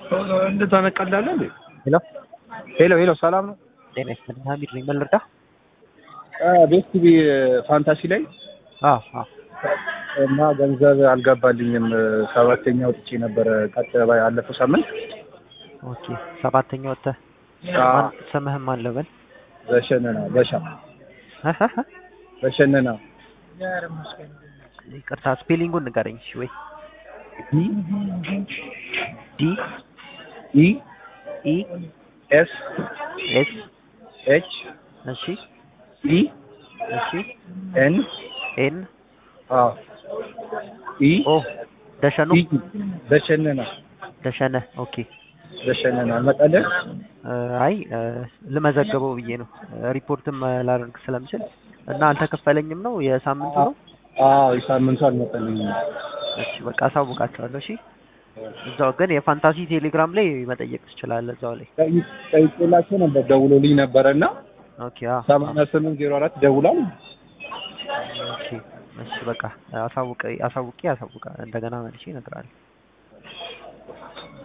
እንደዛ ነቀላለ እንዴ? ሄሎ ሄሎ ሄሎ፣ ሰላም ነው? ጤና ይስጥልኝ። ሀሚድ ነኝ። ምን ልርዳ? ቤት ቲቪ ፋንታሲ ላይ አዎ አዎ እና ገንዘብ አልገባልኝም። ሰባተኛ ወጥቼ ነበረ ቀጥ ያለፈው ሳምንት። ኦኬ ሰባተኛ ወጥተህ አዎ። ማን ስምህም ማን ልበል? በሸነና በሻ እህ እህ እህ። በሸነና ይቅርታ ስፔሊንጉን ንገረኝ እሺ። ወይ ዲ ኢ ኢ ኤስ ኤስ ኤች እሺ ኢ እሺ ኤን ኤን አዎ ኢ ኦ ደሸኑ ኢ በሸነና ደሸነ ኦኬ በሸነና መቀለ እ አይ እ ልመዘግበው ብዬ ነው እ ሪፖርትም እ ላደርግ ስለምችል እና አልተከፈለኝም ነው የሳምንቱ ነው። አዎ የሳምንቱ አልመጣልኝም። እሺ በቃ አሳውቃቸዋለሁ። እሺ እዛው ግን የፋንታሲ ቴሌግራም ላይ መጠየቅ ትችላለህ እዛው ላይ ጠይቅ- ጠይቄላቸው ነበር ደውሎልኝ ነበረ እና ኦኬ አዎ ሰማንያ ስምንት ዜሮ አራት ደውላል። ኦኬ እሺ በቃ አሳውቀ አሳውቄ አሳውቃ እንደገና መልሼ እነግርሃለሁ።